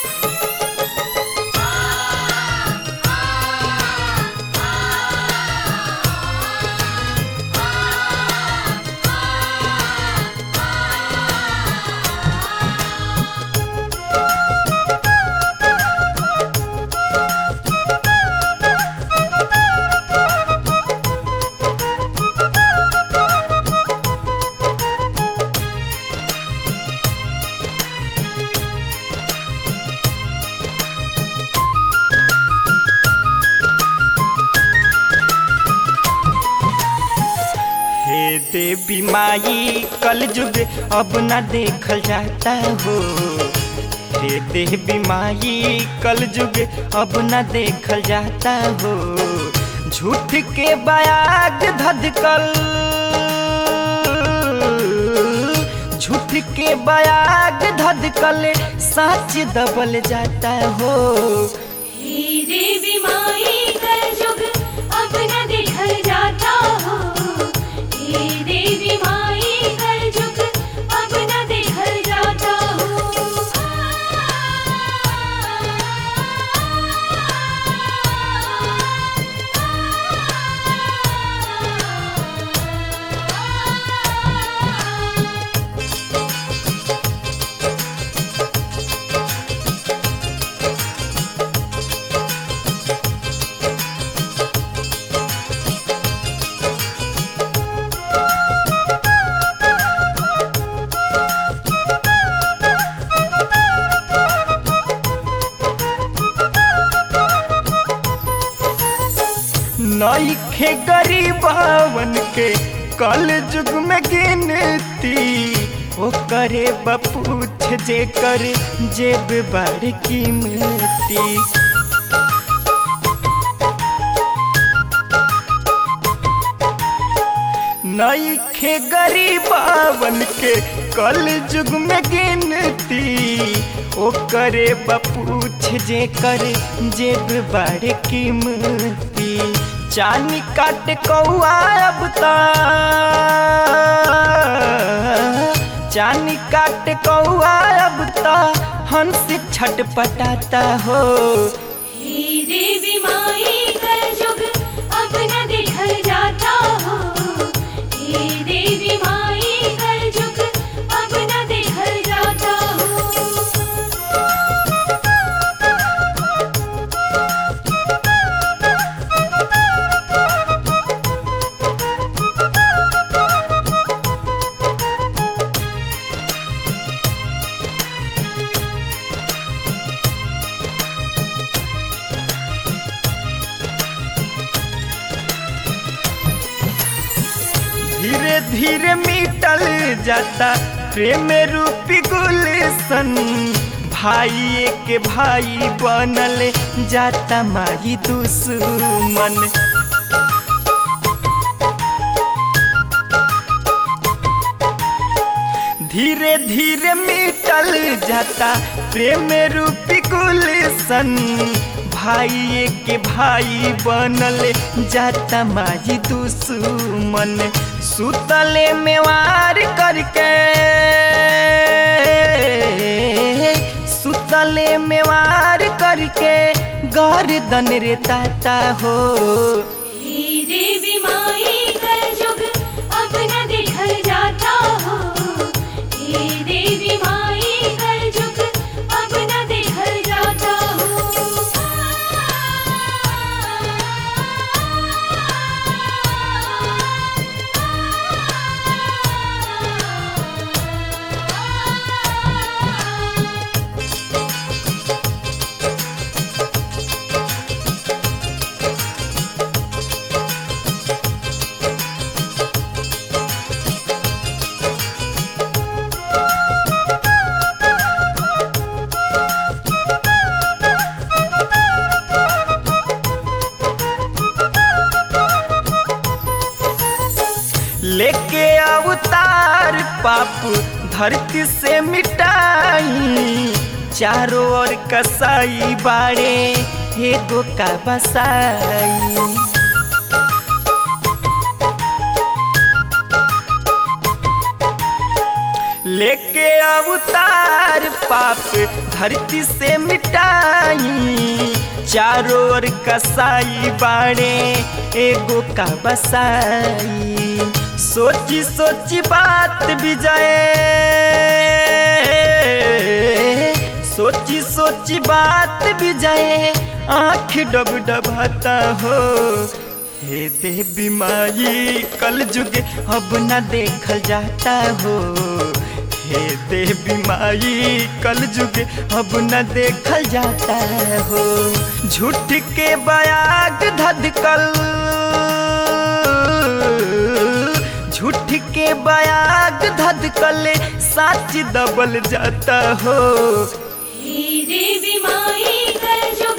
हे देवी माई कल युग अब न देखल जाता हो हे देवी माई कल युग अब न देखल जाता हो झूठ के बयाग धधकल झूठ के बयाग धधकल सच दबल जाता हो हे देवी माई कल युग अब न देखल जाता हो हे देवी माई कल युग अब न देखल जाता हो नईखे गरीबवन के कल युग में गिनती ओ करे बपूछ जे करे जेब बड़ कीमती नईखे गरीबवन के कल युग में गिनती ओ करे बपूछ जे करे जेब बड़ कीमती चानी काट कौआ अब ता चानी काट कौआ अब ता हंस छटपटाता हो हे देवी माई कल युग अब न देखल जाता हो हे देवी माई कल युग अब न देखल जाता हो धीरे धीरे मिटल जाता प्रेम रूपी गुलशन भाई के भाई बनल जाता माई दुश्मन धीरे धीरे मिटल जाता प्रेम रूपी गुलशन भाई के भाई बनल जाता माई दुश्मन सुतले में वार करके सुतले में वार करके गर्दन रे ताता हो हे देवी माई कल युग अब न देखल जाता हो हे देवी माई कल युग अब न देखल जाता हो लेके अवतार पाप धरती से मिटाई चारों ओर कसाई बाड़े एगो का बसाई लेके अवतार पाप धरती से मिटाई चारों ओर कसाई बाड़े एगो का बसाई सोची सोची बात विजय सोची सोची बात विजय आँख डब डबाता हो हे देवी माई कल जुगे अब न देखल जाता हो हे देवी माई कल जुगे अब न देखल जाता हो झूठ के बयाग धधकल झूठ के बयाग धधकल साच दबल जाता हो हे देवी माई कल जुग